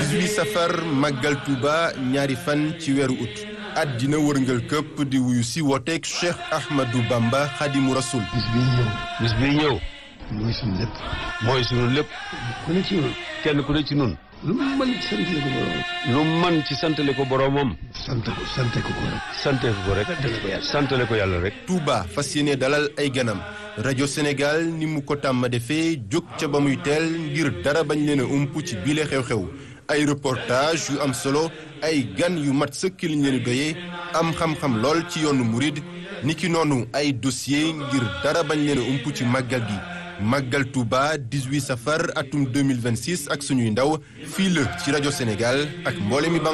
18 safar màggal Touba ñaari fan ci weeru ut àddina wërngal këpp di wuyu si wooteeg Cheikh Ahmadou Bamba Xadimu Rasul bis bii ñëw bis bii ñëw mooy suñu lépp mooy sunu lépp ku ne ci ñun kenn ku ne ci nun lu mu mën ci sant ko borom lu man ci santale ko boroomam sant ko sante ko ko rek sante ko rek santale ko yàlla rek Touba fas yéene dalal ay ganam rajo Sénégal ni mu ko tàmm defee jóg ca ba muy teel ngir dara bañ leen a ump ci bile xew-xew ay reportage yu am solo ay gan yu mat sëkk liñ leen doyee am xam-xam lool ci yoonu murid niki noonu ay dossier ngir dara bañ leen a ump ci màggal gi màggal Touba 18 safar atum 2026 ak suñuy ndaw fii la ci rajo Sénégal ak mboole mi